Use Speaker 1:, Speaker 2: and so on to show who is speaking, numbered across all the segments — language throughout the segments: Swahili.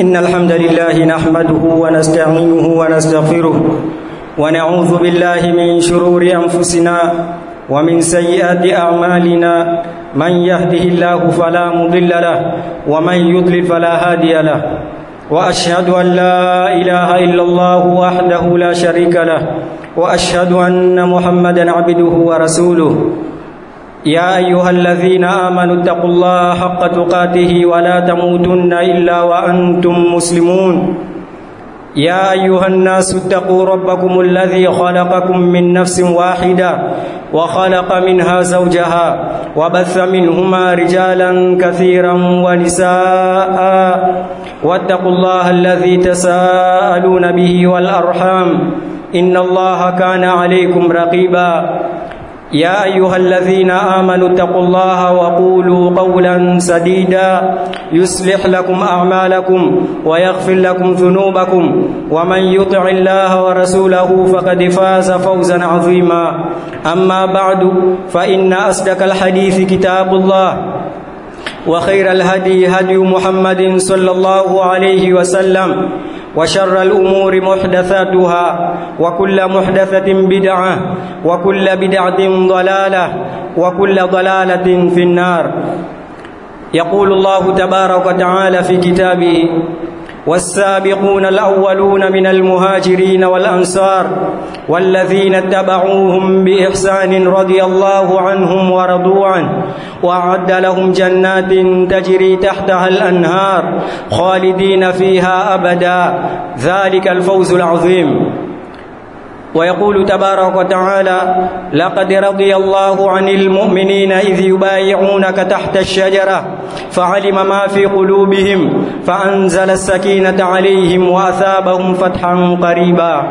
Speaker 1: إن الحمد لله نحمده ونستعينه ونستغفره ونعوذ بالله من شرور أنفسنا ومن سيئات أعمالنا من يهده الله فلا مضل له ومن يضلل فلا هادي له وأشهد أن لا إله إلا الله وحده لا شريك له وأشهد أن محمدا عبده ورسوله يا أيها الذين آمنوا اتقوا الله حق تقاته ولا تموتن إلا وأنتم مسلمون يا أيها الناس اتقوا ربكم الذي خلقكم من نفس واحدة وخلق منها زوجها وبث منهما رجالا كثيرا ونساء واتقوا الله الذي تساءلون به والأرحام إن الله كان عليكم رقيبا يا أيها الذين آمنوا اتقوا الله وقولوا قولا سديدا يصلح لكم أعمالكم ويغفر لكم ذنوبكم ومن يطع الله ورسوله فقد فاز فوزا عظيما أما بعد فإن أصدق الحديث كتاب الله وخير الهدي هدي محمد صلى الله عليه وسلم وشر الأمور محدثاتها وكل محدثة بدعة وكل بدعة ضلالة وكل ضلالة في النار يقول الله تبارك وتعالى في كتابه والسابقون الأولون من المهاجرين والأنصار والذين اتبعوهم بإحسان رضي الله عنهم ورضوا عنه وأعد لهم جنات تجري تحتها الأنهار خالدين فيها أبدا ذلك الفوز العظيم ويقول تبارك وتعالى لقد رضي الله عن المؤمنين إذ يبايعونك تحت الشجرة فعلم ما في قلوبهم فأنزل السكينة عليهم وأثابهم فتحا قريبا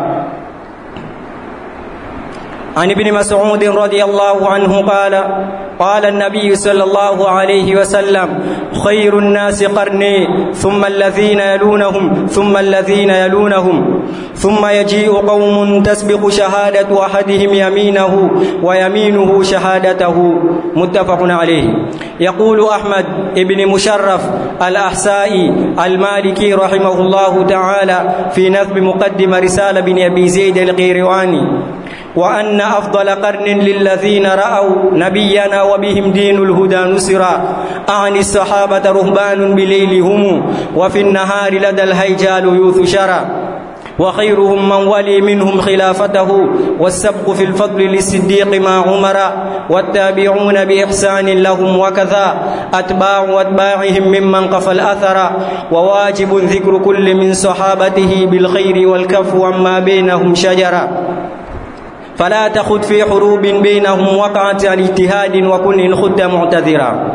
Speaker 1: عن ابن مسعود رضي الله عنه قال قال النبي صلى الله عليه وسلم خير الناس قرني ثم الذين يلونهم ثم الذين يلونهم ثم يجيء قوم تسبق شهادة أحدهم يمينه ويمينه شهادته متفق عليه يقول أحمد ابن مشرف الأحسائي المالكي رحمه الله تعالى في نثب مقدم رسالة بن أبي زيد القيرواني وأن أفضل قرن للذين رأوا نبينا وبهم دين الهدى نصرا أعني الصحابة رهبان بليل هم وفي النهار لدى الهيجال يوث شرا وخيرهم من ولي منهم خلافته والسبق في الفضل للصديق مع عمر والتابعون بإحسان لهم وكذا أتباع أتباعهم ممن قفى الأثر وواجب ذكر كل من صحابته بالخير والكف عما بينهم شجرا فلا تخذ في حروب بينهم وقعت عن اجتهاد وكن إن خدت معتذرا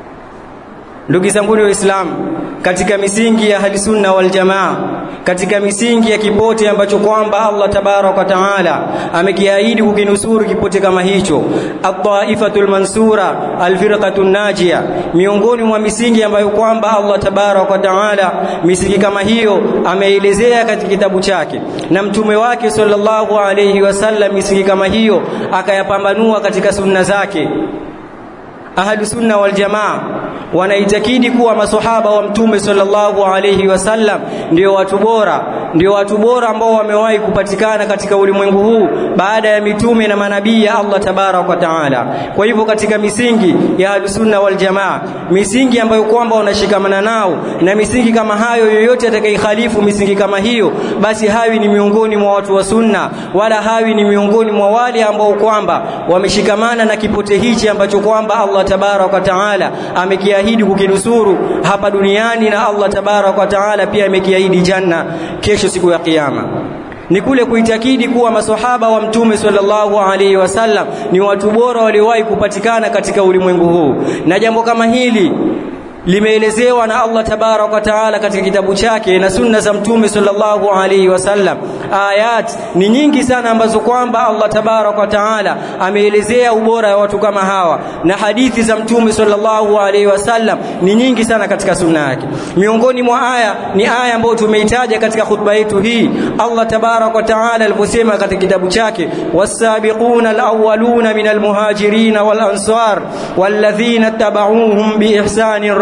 Speaker 1: ndugu zanguni waislamu katika misingi ya ahlisunna wal jamaa katika misingi ya kipote ambacho kwamba Allah tabarak wa taala amekiahidi kukinusuru kipote kama hicho at-taifatul mansura al-firqatun najia miongoni mwa misingi ambayo kwamba Allah tabarak wa taala misingi kama hiyo ameelezea katika kitabu chake na mtume wake sallallahu alayhi wasallam misingi kama hiyo akayapambanua katika sunna zake ahlu sunna wal jamaa wanaitakidi kuwa maswahaba wa mtume sallallahu alayhi wasallam ndio watu bora ndio watu bora ambao wamewahi kupatikana katika ulimwengu huu baada ya mitume na manabii ya Allah tabarak wa taala kwa hivyo katika misingi ya ahlu sunna wal jamaa misingi ambayo kwamba wanashikamana nao na misingi kama hayo yoyote atakayekhalifu misingi kama hiyo basi hawi ni miongoni mwa watu wa sunna wala hawi ni miongoni mwa wale ambao kwamba wameshikamana na kipote hichi ambacho kwamba Allah tabarak wa taala amekiahidi kukinusuru hapa duniani na Allah tabarak wa taala pia amekiahidi janna kesho siku ya kiyama ni kule kuitakidi kuwa maswahaba wa mtume sallallahu alaihi wasallam ni watu bora waliowahi kupatikana katika ulimwengu huu na jambo kama hili limeelezewa na Allah tabarak wa taala katika kitabu chake na sunna za mtume sallallahu alaihi wasallam ayat ni nyingi sana ambazo kwamba Allah tabarak wa taala ameelezea ubora wa watu kama hawa na hadithi za mtume sallallahu alaihi wasallam ni nyingi sana katika sunna yake miongoni mwa aya ni aya ambayo tumeitaja katika khutba yetu hii Allah tabarak wa taala aliposema katika kitabu chake wasabiquna alawwaluna min almuhajirin wal ansar walladhina tabauhum biihsanin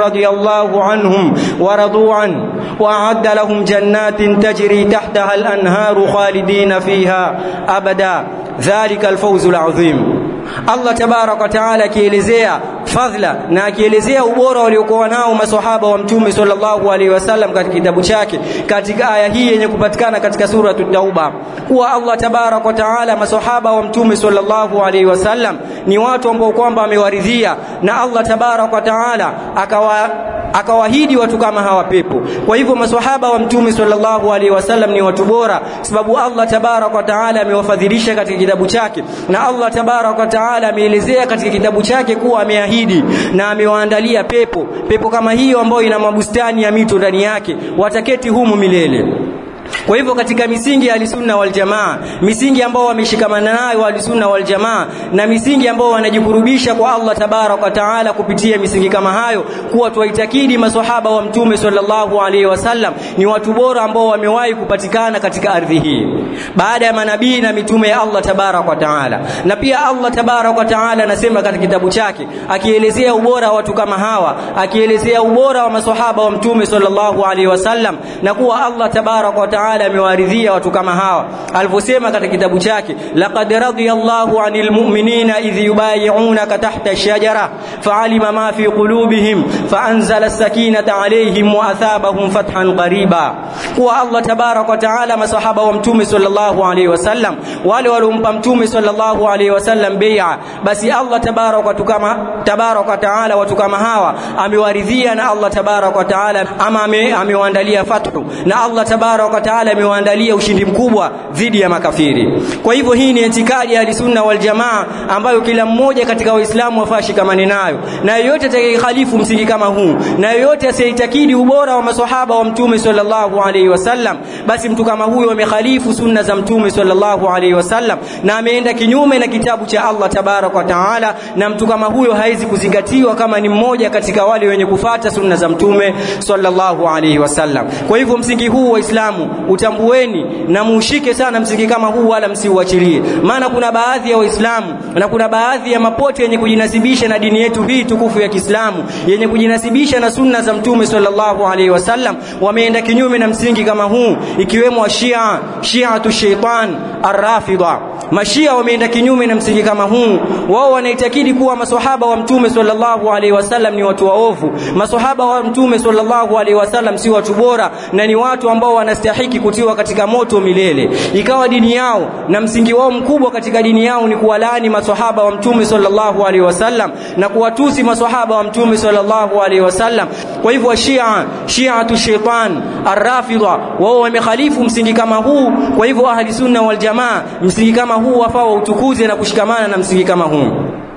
Speaker 1: رضي الله عنهم ورضوا عنه وأعد لهم جنات تجري تحتها الأنهار خالدين فيها أبدا ذلك الفوز العظيم Allah tabarak wa taala akielezea fadhila na akielezea ubora waliokuwa nao maswahaba wa mtume sallallahu alaihi wasallam katika kitabu chake katika aya hii yenye kupatikana katika sura Tauba kuwa Allah tabarak wa taala maswahaba wa mtume sallallahu alaihi wasallam ni watu ambao kwamba amewaridhia na Allah tabarak wa taala akawa akawaahidi watu kama hawa pepo kwa hivyo maswahaba wa mtume sallallahu alaihi wasallam ni watu bora sababu Allah tabarak wa taala amewafadhilisha katika kitabu chake na Allah tabarak wa taala ameelezea katika kitabu chake kuwa ameahidi na amewaandalia pepo pepo kama hiyo ambayo ina mabustani ya mito ndani yake wataketi humu milele kwa hivyo katika misingi ya alisunna wal jamaa misingi ambao wameshikamana nayo alisunna wal jamaa na misingi ambao wanajikurubisha kwa Allah tabarak wa taala kupitia misingi kama hayo kuwa tuwaitakidi maswahaba wa mtume sallallahu alaihi wasallam ni watu bora ambao wamewahi kupatikana katika ardhi hii baada ya manabii na mitume ya Allah tabarak wa taala na pia Allah tabarak wa taala anasema katika kitabu chake akielezea ubora wa watu kama hawa akielezea ubora wa maswahaba wa mtume sallallahu alaihi wasallam na kuwa Allah tabarak wa taala amewaridhia watu kama hawa alivyosema katika kitabu chake laqad radiyallahu anil mu'minina idh yubay'unaka tahta ash-shajara fa'alima ma fi qulubihim fa'anzala as-sakinata 'alayhim wa athabahum fathan qariba kuwa Allah tabarak wa taala masahaba wa mtume sallallahu alayhi wasallam wale waliompa mtume sallallahu alayhi wasallam bai'a basi Allah tabarak wa tukama tabarak wa taala watu kama hawa amewaridhia na Allah tabarak wa taala ama amewaandalia fathu na Allah tabarak wa taala amewaandalia ushindi mkubwa dhidi ya makafiri kwa hivyo hii ni itikadi ya sunna wal jamaa ambayo kila mmoja katika waislamu wafaa shikamani nayo na yeyote atakayehalifu msingi kama huu na yeyote asiyeitakidi ubora wa maswahaba wa mtume sallallahu alaihi wasallam basi mtu kama huyo amekhalifu sunna za mtume sallallahu alaihi wasallam na ameenda kinyume na kitabu cha Allah tabarak wa taala na mtu kama huyo haizi kuzingatiwa kama ni mmoja katika wale wenye kufata sunna za mtume sallallahu alaihi wasallam kwa hivyo msingi huu waislamu utambueni na muushike sana msingi kama huu wala msiuachilie maana kuna baadhi ya waislamu na kuna baadhi ya mapote yenye kujinasibisha na dini yetu hii tukufu ya Kiislamu yenye kujinasibisha na sunna za mtume sallallahu alaihi wasallam wameenda kinyume na msingi kama huu ikiwemo Shia Shiatu shaitan arrafida mashia wameenda kinyume na msingi kama huu wao wanaitakidi kuwa maswahaba wa mtume sallallahu alaihi wasallam ni watu waovu maswahaba wa mtume sallallahu alaihi wasallam si watu bora na ni watu ambao wanastahiki kutiwa katika moto milele ikawa dini yao na msingi wao mkubwa katika dini yao ni kuwalaani maswahaba wa mtume sallallahu alaihi wasallam na kuwatusi maswahaba wa mtume sallallahu alaihi wasallam kwa hivyo shia shiatu shaitan arrafidha wao wamekhalifu msingi kama huu kwa hivyo ahli sunna wal jamaa msingi kama huu wafaa utukuze na kushikamana na msingi kama huu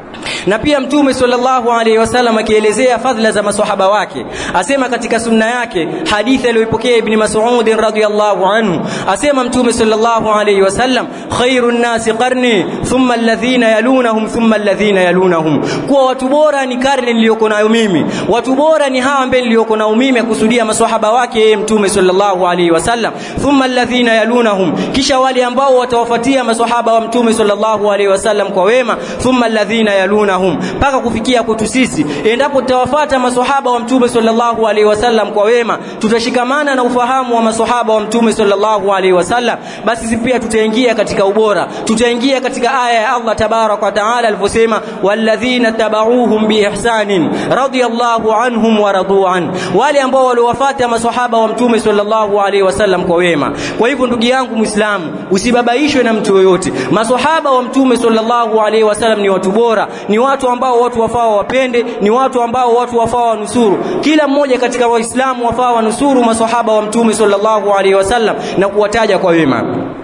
Speaker 1: na pia mtume sallallahu alaihi wasallam akielezea fadhila za maswahaba wake asema katika sunna yake hadithi aliyoipokea ibn Mas'ud radhiyallahu anhu asema mtume sallallahu alaihi wasallam khairun nasi qarni thumma alladhina yalunahum thumma alladhina yalunahum kuwa watu bora ni karne niliyoko nayo mimi watu bora ni hawa ambao niliyoko nao mimi akusudia maswahaba wake yeye mtume sallallahu alaihi wasallam thumma alladhina yalunahum kisha wale ambao watawafuatia maswahaba wa mtume sallallahu alaihi wasallam kwa wema thumma alladhina yalunahum mpaka kufikia kwetu sisi endapo tutawafuata maswahaba wa mtume sallallahu alaihi wasallam kwa wema tutashikamana na ufahamu wa maswahaba wa mtume sallallahu alaihi wasallam basi sisi pia tutaingia katika ubora tutaingia katika aya ya Allah tabarak wa taala alivyosema walladhina tabauhum biihsanin radiyallahu anhum wa radu an wale ambao waliwafuata maswahaba wa mtume sallallahu alaihi wasallam kwa wema kwa hivyo ndugu yangu muislamu usibabaishwe na mtu yoyote maswahaba wa mtume sallallahu alaihi wasallam ni watu bora ni watu ambao watu wafaa wapende ni watu ambao watu wafaa wanusuru kila mmoja katika waislamu wafaa wanusuru maswahaba wa mtume sallallahu alaihi wasallam na kuwataja kwa wema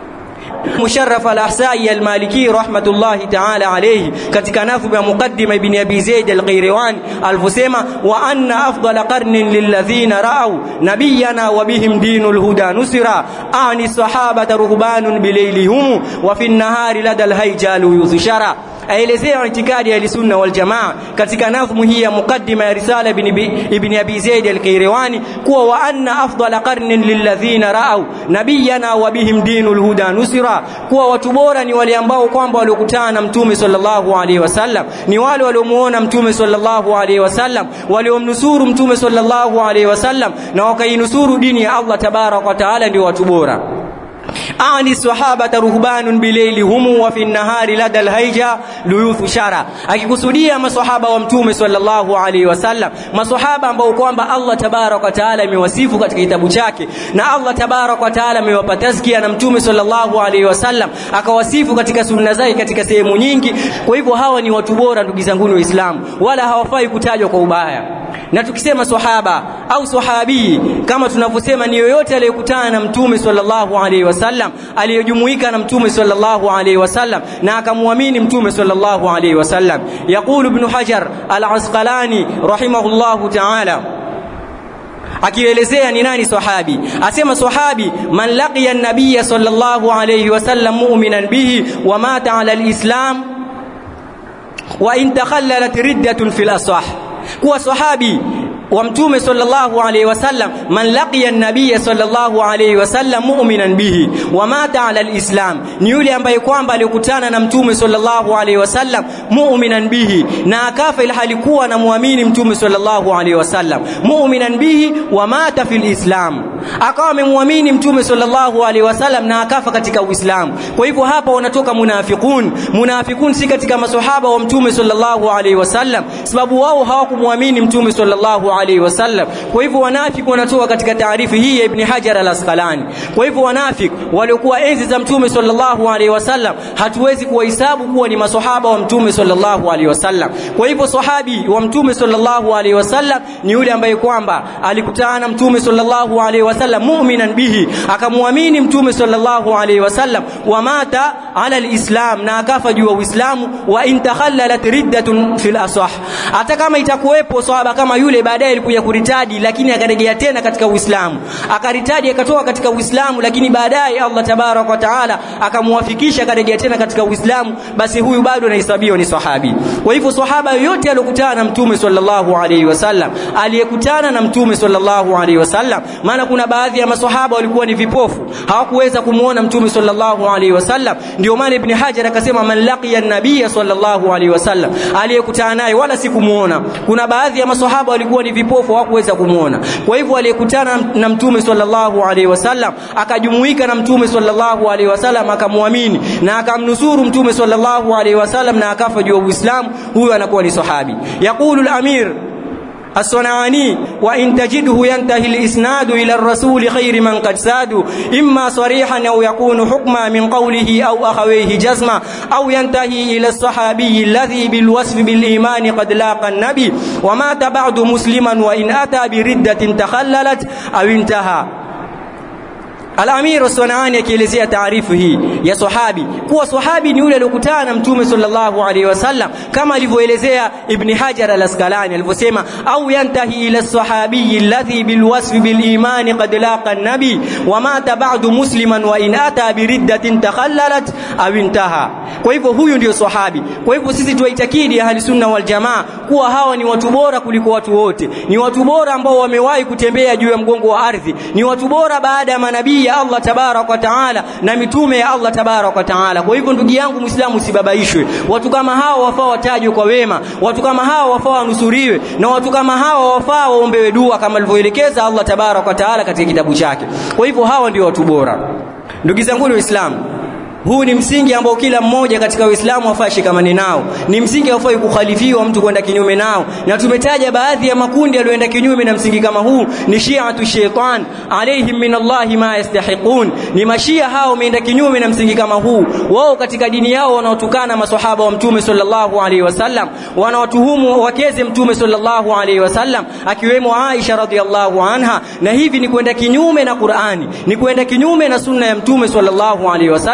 Speaker 1: مشرف الأحسائي المالكي رحمة الله تعالى عليه katika nadhmu ya muqaddima ibn Abi Zaid al-Qayrawani alivyosema wa anna afdala qarnin lilladhina ra'aw nabiyana wa bihim dinul huda nusira ani sahabata ruhbanun bilaylihim wa fi an-nahari lada al-hayjalu yuzshara aelezea itikadi ya sunna wal jamaa katika nadhmu hii ya mukaddima ya risala ibn ibn abi zaid al-qayrawani kuwa wa anna afdala qarnin lilladhina ra'aw nabiyana wa bihim dinul huda nusira kuwa watu bora ni wale ambao kwamba waliokutana na mtume sallallahu alaihi wasallam ni wale waliomuona mtume sallallahu alaihi wasallam waliomnusuru mtume sallallahu alaihi wasallam na wakainusuru dini ya Allah tabarak wa taala ndio watu bora ani sahabata ruhbanun bilaili humu wa fi nahari lada alhaija luyuthu shara akikusudia maswahaba wa mtume sallallahu alaihi wasallam maswahaba ambao kwamba Allah tabarak wa taala amewasifu katika kitabu chake na Allah tabarak wa taala amewapa tazkia na mtume sallallahu alaihi wasallam akawasifu katika sunna zake katika sehemu nyingi kwa hivyo hawa ni watu bora ndugu zangu waislamu wala hawafai kutajwa kwa ubaya na tukisema sahaba au sahabi kama tunavyosema ni yoyote aliyekutana na mtume sallallahu alaihi wasallam aliyojumuika na mtume sallallahu alaihi wasallam na akamwamini mtume sallallahu alaihi wasallam yaqulu ibn hajar al-asqalani rahimahullahu ta'ala akielezea ni nani sahabi asema sahabi man laqiya an-nabiy sallallahu alayhi wasallam mu'minan bihi wa mata ala al-islam wa in takhallalat riddatun fil asah kuwa sahabi wa mtume sallallahu alayhi wasallam man laqiya an-nabiy sallallahu alayhi wasallam mu'minan bihi wa mata ala al-islam ni yule ambaye kwamba alikutana na mtume sallallahu alayhi wasallam mu'minan bihi na akafa ila halikuwa anamwamini mtume sallallahu alayhi wasallam mu'minan bihi wa mata fil islam akawa amemwamini mtume sallallahu alayhi wasallam na akafa katika uislamu kwa hivyo hapa wanatoka munafiqun munafiqun si katika maswahaba wa mtume sallallahu alayhi wasallam sababu wao hawakumwamini mtume sallallahu alaihi wasallam kwa hivyo wanafiki wanatoka katika taarifu hii ya ibn hajar al-asqalani kwa hivyo wanafiki waliokuwa enzi za mtume sallallahu alaihi wasallam hatuwezi kuwahesabu kuwa ni maswahaba wa mtume sallallahu alaihi wasallam kwa hivyo sahabi wa mtume sallallahu alaihi wasallam ni yule ambaye kwamba alikutana na mtume sallallahu alaihi wasallam mu'minan bihi akamwamini mtume sallallahu alaihi wasallam wa mata ala al-islam na akafa juu ya uislamu wa in takhallalat riddatun fil asah hata kama itakuwepo sahaba kama yule baadaye alikuja kuritadi lakini akarejea tena katika Uislamu akaritadi akatoka katika Uislamu lakini baadaye Allah tabarak wa taala akamwafikisha akarejea tena katika Uislamu basi huyu bado anahesabiwa ni sahabi kwa hivyo sahaba yote aliyokutana na mtume sallallahu alaihi wasallam aliyekutana na mtume sallallahu alaihi wasallam maana kuna baadhi ya maswahaba walikuwa ni vipofu hawakuweza kumuona mtume sallallahu alaihi wasallam ndio maana ibn Hajar akasema man laqiya an-nabiy sallallahu alaihi wasallam aliyekutana naye wala sikumuona kuna baadhi ya maswahaba walikuwa ni vipofu hawakuweza kumuona kwa hivyo aliyekutana na mtume sallallahu alaihi wasallam akajumuika na mtume sallallahu alaihi wasallam akamwamini na akamnusuru mtume sallallahu alaihi wasallam na akafa juu ya Uislamu huyo anakuwa ni sahabi yaqulu al-amir الصنعاني وإن تجده ينتهي الإسناد إلى الرسول خير من قد سادوا إما صريحا أو يكون حكما من قوله أو أخويه جزما أو ينتهي إلى الصحابي الذي بالوصف بالإيمان قد لاقى النبي ومات بعد مسلما وإن أتى بردة تخللت أو انتهى Al-Amir Sunani akielezea taarifu hii ya sahabi kuwa sahabi ni yule aliyokutana na Mtume sallallahu alaihi wasallam kama alivyoelezea Ibn Hajar al-Asqalani alivyosema au yantahi ila sahabi alladhi bilwasf bilimani qad laqa an-nabi wa mata ba'du musliman wa in ata biriddatin takhallalat aw intaha kwa hivyo huyu ndio sahabi kwa hivyo sisi tuwaitakidi ahli sunna wal jamaa kuwa hawa ni watu bora kuliko watu wote ni watu bora ambao wamewahi kutembea juu ya mgongo wa ardhi ni watu bora baada ya manabii ya Allah tabarak wa taala na mitume ya Allah tabarak wa taala kwa hivyo ndugu yangu muislamu usibabaishwe watu kama hao wafaa watajwe kwa wema watu kama hao wafaa wanusuriwe na watu kama hao wafaa waombewe dua kama alivyoelekeza Allah tabarak wa taala katika kitabu chake kwa hivyo hawa ndio watu bora ndugu zangu waislamu huu ni msingi ambao kila mmoja katika Uislamu afaa shikamani nao. Ni msingi haufai kukhalifiwa mtu kwenda kinyume nao. Na tumetaja baadhi ya makundi yaliyoenda kinyume na msingi kama huu ni Shi'atu shaitan alaihim min Allah ma yastahiqun. Ni mashia hao wameenda kinyume na msingi kama huu. Wao katika dini yao wanaotukana maswahaba wa Mtume sallallahu alaihi wasallam, wanaotuhumu wakeze Mtume sallallahu alaihi wasallam akiwemo Aisha radhiallahu anha, na hivi ni kwenda kinyume na Qur'ani, ni kwenda kinyume na sunna ya Mtume sallallahu alaihi wasallam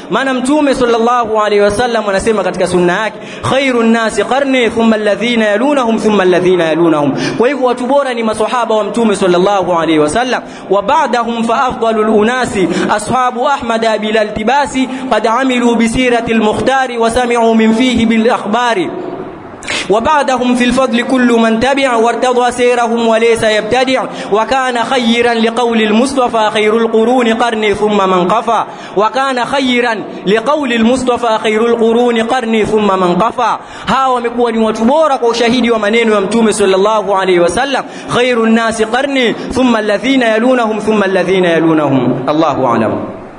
Speaker 1: maana mtume sallallahu alaihi wasallam anasema katika sunna yake khairun nasi qarni thumma alladhina yalunahum thumma alladhina yalunahum kwa hivyo watu bora ni maswahaba wa mtume sallallahu alaihi wasallam wa ba'dahum fa afdalul unasi ashabu ahmad bila iltibasi qad amilu bi sirati al-mukhtari wa sami'u min fihi bil akhbari وبعدهم في الفضل كل من تبع وارتضى سيرهم وليس يبتدع وكان خيرا لقول المصطفى خير القرون قرني ثم من قفى وكان خيرا لقول المصطفى خير القرون قرني ثم من قفى hawa wamekuwa ni watu bora kwa ushahidi wa maneno ya mtume sallallahu alaihi wasallam khairun nasi qarni thumma alladhina yalunahum thumma alladhina yalunahum Allahu a'lam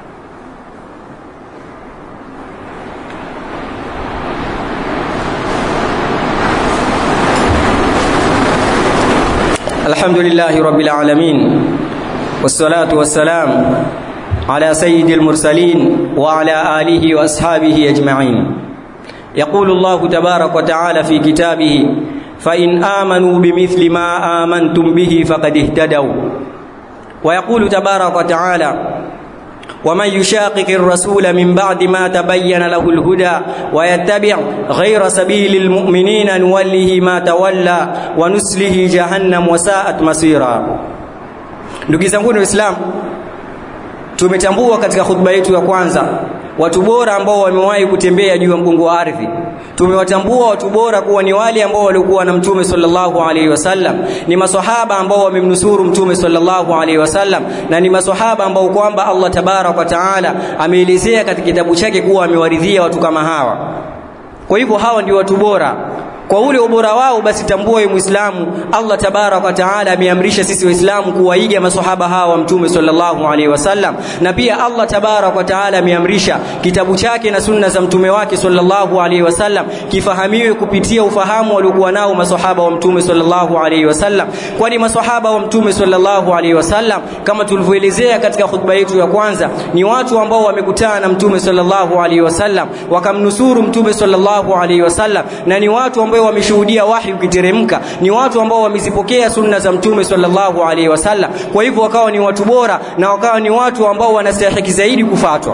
Speaker 1: الحمد لله رب العالمين والصلاة والسلام على سيد المرسلين وعلى آله وأصحابه أجمعين يقول الله تبارك وتعالى في كتابه فإن آمنوا بمثل ما آمنتم به فقد اهتدوا ويقول تبارك وتعالى ومن يشاقق الرسول من بعد ما تبين له الهدى ويتبع غير سبيل المؤمنين نوله ما تولى ونسله جهنم وساءت مصيرا ndugu zangu waislamu tumetambua katika khutba yetu ya kwanza watu bora ambao wamewahi kutembea juu ya mgongo wa ardhi tumewatambua watu bora kuwa ni wale ambao walikuwa na mtume sallallahu alaihi wasallam ni maswahaba ambao wamemnusuru mtume sallallahu alaihi wasallam na ni maswahaba ambao kwamba Allah tabarak wa taala ameelezea katika kitabu chake kuwa amewaridhia watu kama hawa kwa hivyo hawa ndio watu bora kwa ule ubora wao basi tambua wewe Muislamu Allah tabarak wa taala ameamrisha sisi waislamu kuwaiga maswahaba hawa mtume sallallahu alaihi wasallam na pia Allah tabarak wa taala ameamrisha kitabu chake na sunna za mtume wake sallallahu alaihi wasallam kifahamiwe kupitia ufahamu waliokuwa nao maswahaba wa mtume sallallahu alaihi wasallam kwani maswahaba wa mtume sallallahu alaihi wasallam kama tulivyoelezea katika khutba yetu ya kwanza ni watu ambao wamekutana na mtume sallallahu alaihi wasallam wakamnusuru mtume sallallahu alaihi wasallam na ni watu ambao wameshuhudia wahi ukiteremka ni watu ambao wamezipokea sunna za mtume sallallahu alaihi wasallam kwa hivyo wakawa ni watu bora na wakawa ni watu ambao wanastahili zaidi kufatwa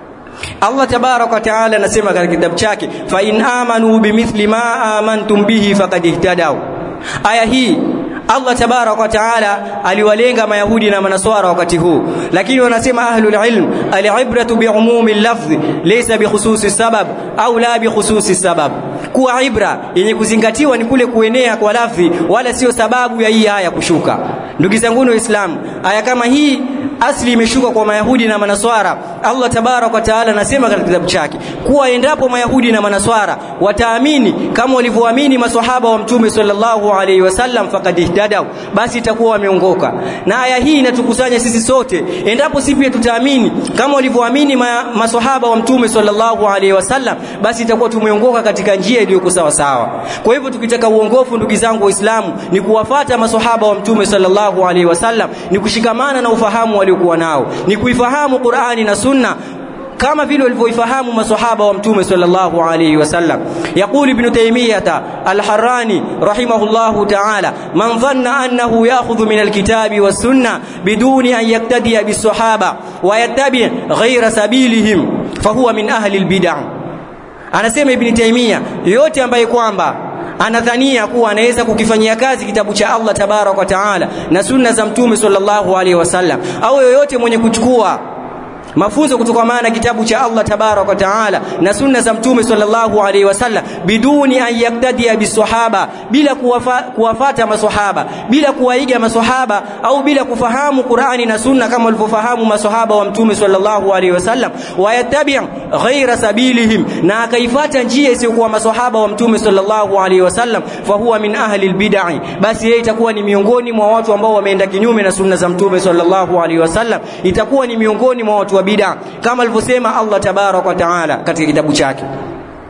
Speaker 1: Allah tabarak wa taala anasema katika kitabu chake fa in amanu bimithli ma amantum bihi faqad ihtadaw aya hii Allah tabarak wa taala aliwalenga mayahudi na manaswara wakati huu lakini wanasema ahlul ilm alibratu biumumi lafdh laysa bikhususi sabab au la bikhususi sabab kuwa ibra yenye kuzingatiwa ni kule kuenea kwa lafdhi wala sio sababu ya hii aya kushuka ndugu zangu waislamu aya kama hii asli imeshuka kwa mayahudi na manaswara Allah tabarak wa taala anasema katika kitabu chake kuwa endapo mayahudi na manaswara wataamini kama walivyoamini maswahaba wa mtume sallallahu alaihi wasallam faqad ihtadaw basi itakuwa wameongoka na aya hii inatukusanya sisi sote endapo sisi pia tutaamini kama walivyoamini ma, maswahaba wa mtume sallallahu alaihi wasallam basi itakuwa tumeongoka katika njia iliyo sawa sawa kwa hivyo tukitaka uongofu ndugu zangu waislamu ni kuwafata maswahaba wa mtume sallallahu alaihi wasallam ni kushikamana na ufahamu waliokuwa nao ni kuifahamu Qur'ani na Sunna kama vile walivyoifahamu maswahaba wa mtume sallallahu alayhi wasallam yaqulu ibn taymiyah al-harrani rahimahullahu ta'ala man dhanna annahu ya'khudhu min al-kitabi was-sunnah biduni an yaktadiya bis-sahaba wa yattabi' ghayra sabilihim fahuwa min ahli al-bid'ah anasema ibn taymiyah yote ambaye kwamba anadhania kuwa anaweza kukifanyia kazi kitabu cha Allah tabarak wa taala na sunna za mtume sallallahu alaihi wasallam au yoyote mwenye kuchukua mafunzo kutoka maana kitabu cha Allah tabarak wa taala na sunna za mtume sallallahu alaihi wasallam biduni an yaktadia bisahaba bila kuwafa, kuwafata maswahaba bila kuwaiga maswahaba au bila kufahamu Qur'ani na sunna kama walivyofahamu maswahaba wa mtume sallallahu alaihi wasallam wayatabi' ghaira sabilihim na akaifata njia isiyokuwa maswahaba wa mtume sallallahu alaihi wasallam fahuwa min ahli albid'ah basi yeye itakuwa ni miongoni mwa watu ambao wameenda kinyume na sunna za mtume sallallahu alaihi wasallam itakuwa ni miongoni mwa watu wa bid'a kama alivyosema Allah tabarak wa taala katika kitabu chake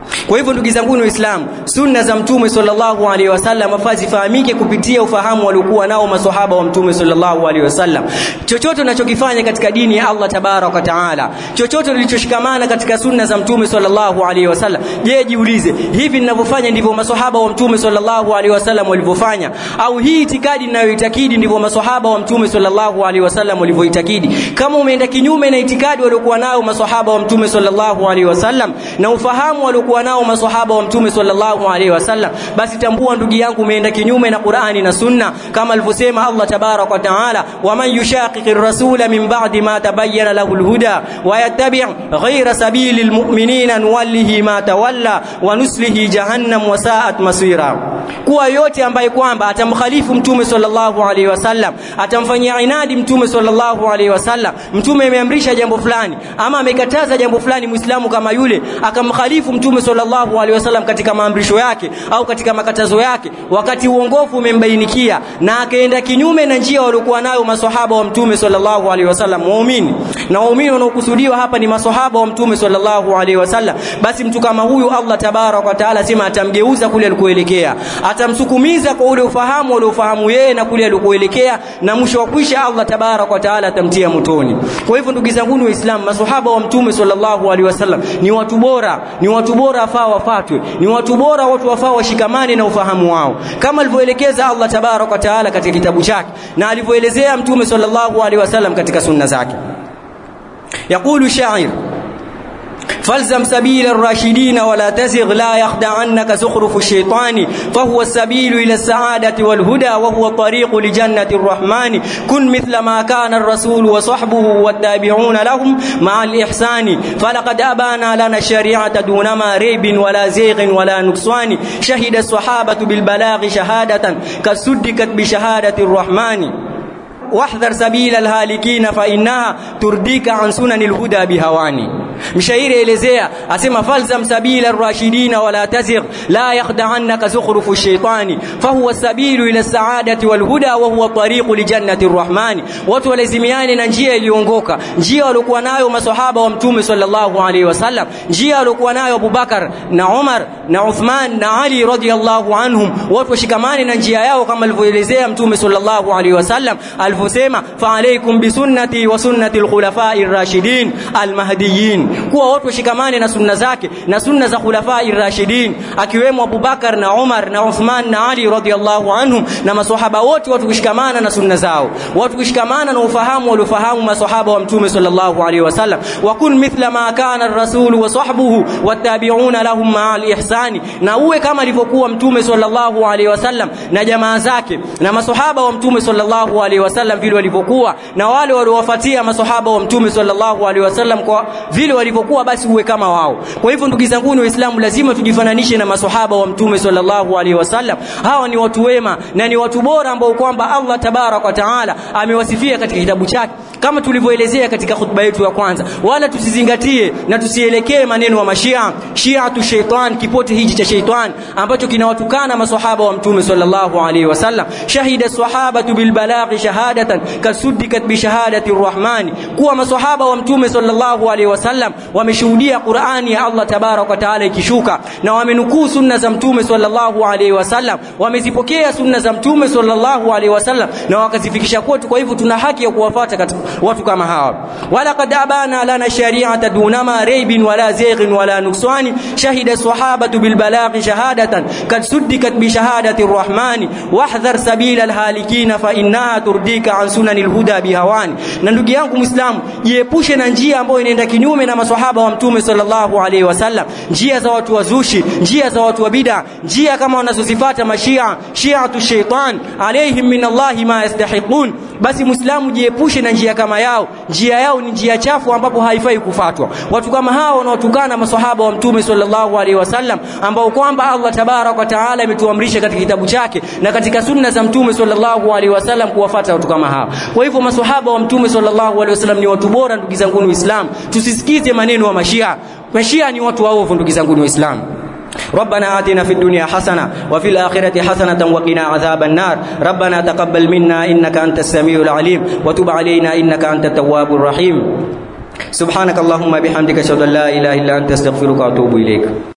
Speaker 1: Kwa hivyo ndugu zangu Waislamu, sunna za Mtume sallallahu alaihi wasallam afaa zifahamike kupitia ufahamu waliokuwa nao maswahaba wa Mtume sallallahu alaihi wasallam. Chochote unachokifanya katika dini ya Allah tabarak wa taala, chochote ulichoshikamana katika sunna za Mtume sallallahu alaihi wasallam, je, jiulize, hivi ninavyofanya ndivyo maswahaba wa Mtume sallallahu alaihi wasallam walivyofanya? Au hii itikadi ninayoitakidi ndivyo maswahaba wa Mtume sallallahu alaihi wasallam walivyoitakidi? Kama umeenda kinyume na itikadi waliokuwa nao maswahaba wa Mtume sallallahu alaihi wasallam na ufahamu waliokuwa nao maswahaba wa Mtume sallallahu alaihi wasallam, basi tambua ndugu yangu, umeenda kinyume na Qur'ani na Sunna, kama alivyosema Allah tabarak wa taala, waman yushaqiqi rasula min ba'di ma tabayyana lahu alhuda wa yattabi' ghayra sabili almu'minina nuwallihi ma tawalla wa nuslihi jahannam wa sa'at masira. Kuwa yote ambaye kwamba atamkhalifu Mtume sallallahu alaihi wasallam, atamfanyia inadi Mtume sallallahu alaihi wasallam, Mtume ameamrisha jambo fulani ama amekataza jambo fulani, Muislamu kama yule akamkhalifu Mtume sallallahu alaihi wasallam katika maamrisho yake au katika makatazo yake, wakati uongofu umembainikia na akaenda kinyume na njia waliokuwa nayo maswahaba wa Mtume sallallahu alaihi wasallam, waumini na waumini wanaokusudiwa hapa ni maswahaba wa Mtume sallallahu alaihi wasallam, basi mtu kama huyu Allah tabarak wa taala sema atamgeuza kule alikoelekea, atamsukumiza kwa ule ufahamu aliofahamu yeye na kule alikoelekea, na mwisho wa kwisha Allah tabarak wa taala atamtia motoni. Kwa hivyo ndugu zangu Waislamu, maswahaba wa Mtume sallallahu alaihi wasallam ni watu bora, ni watu bora afaa wafatwe, ni watu bora, watu wafaa washikamane na ufahamu wao, kama alivyoelekeza Allah tabarak wa taala katika kitabu chake na alivyoelezea Mtume sallallahu alaihi wasallam katika sunna zake. Yaqulu shair فالزم سبيل الراشدين ولا تزغ لا يخدعنك زخرف الشيطان فهو السبيل إلى السعادة والهدى وهو الطريق لجنة الرحمن كن مثل ما كان الرسول وصحبه والتابعون لهم مع الإحسان فلقد أبانا لنا الشريعة دون ما ريب ولا زيغ ولا نقصان شهد الصحابة بالبلاغ شهادة كسدكت بشهادة الرحمن واحذر سبيل الهالكين فإنها ترديك عن سنن الهدى بهواني mshairi elezea asema falzam sabila rashidina wala tazigh la yakhda'annaka zukhrufu shaitani fahuwa sabilu ila saadati walhuda wa huwa tariqu lijannati rrahmani watu walazimiane na njia iliongoka njia waliokuwa nayo maswahaba wa mtume sallallahu alaihi wasallam njia waliokuwa nayo Abubakar na Umar na Uthman na Ali radhiyallahu anhum watu washikamane na njia yao kama alivyoelezea mtume sallallahu alaihi wasallam alivyosema fa alaykum bisunnati wa sunnati alkhulafai rashidin almahdiyin kuwa watu washikamane na sunna zake na sunna za khulafai rashidin akiwemo Abubakar na Umar na Uthman na Ali radhiyallahu anhum na maswahaba wote watu kushikamana na sunna zao watu kushikamana na ufahamu waliofahamu maswahaba wa mtume sallallahu alaihi wasallam wa kun mithla ma kana ar-rasul wa sahbuhu wattabi'una lahum ma'a al-ihsani na uwe kama alivyokuwa mtume sallallahu alaihi wasallam na jamaa zake na maswahaba wa mtume sallallahu alaihi wasallam vile walivyokuwa na wale waliowafuatia maswahaba wa mtume sallallahu alaihi wasallam kwa vile walivyokuwa basi uwe kama wao kwa hivyo ndugu zangu ni waislamu lazima tujifananishe na maswahaba wa mtume sallallahu alaihi wasallam hawa ni watu wema na ni watu bora ambao kwamba Allah tabarak wa taala amewasifia katika kitabu chake kama tulivyoelezea katika khutba yetu ya kwanza wala tusizingatie na tusielekee maneno wa mashia shiatu shaitan kipote hichi cha shaitan ambacho kinawatukana maswahaba wa mtume sallallahu alaihi wasallam shahida sahabatu bil balaghi shahadatan kasuddikat bi shahadati arrahmani kuwa maswahaba wa mtume sallallahu alaihi wasallam wameshuhudia Qur'ani ya Allah tabarak wa taala ikishuka na wamenukuu sunna za mtume sallallahu alaihi wasallam wamezipokea sunna za mtume sallallahu alaihi wasallam na wakazifikisha kwetu kwa hivyo tuna haki ya kuwafuata katika watu kama hawa wala qad abana lana shari'ata dunama raibin wala zaghin wala nuksani shahida sahabatu bil balaghi shahadatan kad suddikat bi shahadati arrahmani wahdhar sabila alhalikina fa innaha turdika an sunanil huda bihawani na ndugu yangu muislamu jiepushe na njia ambayo inaenda kinyume na maswahaba wa mtume sallallahu alaihi wasallam njia za watu wazushi njia za watu wa bid'a njia kama wanazozifata mashia shiatu shaitan alaihim min allahi ma yastahiqun basi muislamu jiepushe na njia kama yao njia yao ni njia chafu ambapo haifai kufatwa watu kama hao wanaotukana maswahaba wa mtume sallallahu alaihi wasallam ambao kwamba Allah tabarak wa taala ametuamrisha katika kitabu chake na katika sunna za mtume sallallahu alaihi wasallam kuwafata watu kama hao kwa hivyo maswahaba wa mtume sallallahu alaihi wasallam ni watu bora ndugu zangu waislamu tusisikize maneno wa mashia mashia ni watu waovu ndugu zangu waislamu ربنا آتنا في الدنيا حسنة وفي الآخرة حسنة وقنا عذاب النار ربنا تقبل منا إنك أنت السميع العليم وتب علينا إنك أنت التواب الرحيم سبحانك اللهم بحمدك أشهد أن لا إله إلا أنت أستغفرك وأتوب إليك